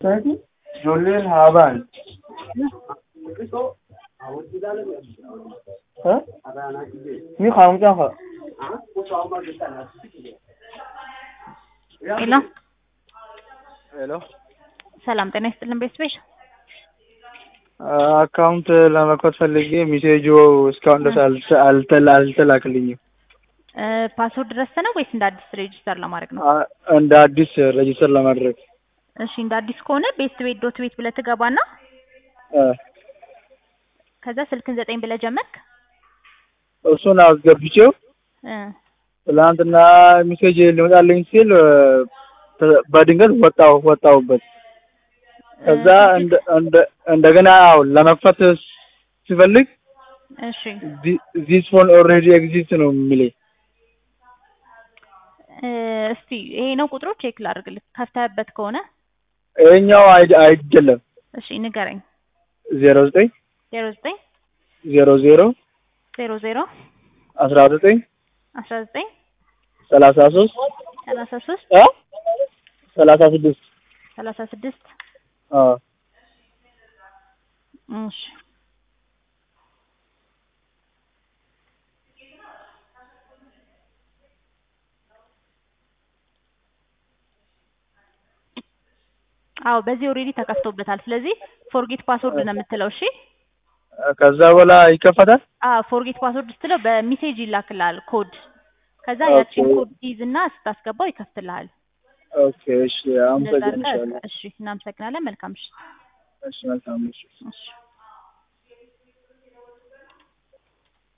Ijoolleen haa ba'an. Mi haamtaa haa. ሄሎ ሄሎ ሰላም ጤና ይስጥልን ቤተሰቦች። አካውንት ለመክፈት ፈልጌ ሜሴጁ እስካሁን ድረስ አልተ- አልተላ- አልተላክልኝም። እ ፓስወርድ ረስተህ ነው ወይስ እንደ አዲስ ሬጅስተር ለማድረግ ነው? አ- እንደ አዲስ ሬጅስተር ለማድረግ እሺ እንደ አዲስ ከሆነ ቤት ቤት ዶት ቤት ብለህ ትገባና እ ከዛ ስልክን ዘጠኝ ብለህ ጀመርክ። እሱን አስገብቼው እ ትላንትና ሜሴጅ ሊመጣልኝ ሲል እ፣ ተ- በድንገት ወጣው ወጣውበት። ከዛ እንደ እንደ እንደገና አዎ ለመክፈት ሲፈልግ እሺ ዚስ ፎን ኦልሬዲ ኤግዚስት ነው የሚለኝ። እ እስቲ ይሄ ነው ቁጥሩ ቼክ ላድርግልህ ከፍተህበት ከሆነ ይሄኛው አይ- አይደለም እሺ ንገረኝ። ዜሮ ዘጠኝ ዜሮ ዘጠኝ ዜሮ ዜሮ ዜሮ ዜሮ አስራ ዘጠኝ አስራ ዘጠኝ ሰላሳ ሶስት ሰላሳ ሶስት እ ሰላሳ ስድስት ሰላሳ ስድስት አዎ እሺ አዎ በዚህ ኦልሬዲ ተከፍቶበታል። ስለዚህ ፎርጌት ፓስወርድ ነው የምትለው። እሺ ከዛ በኋላ ይከፈታል። አዎ ፎርጌት ፓስወርድ ስትለው በሜሴጅ ይላክልሃል ኮድ። ከዛ ኦኬ። ያቺን ኮድ ትይዝና ስታስገባው ይከፍትልሃል። ኦኬ እሺ፣ እንደዛ አድርገህ አመሰግናለሁ። እሺ፣ እናመሰግናለን። መልካም ምሽት። እሺ መልካም ምሽት። እሺ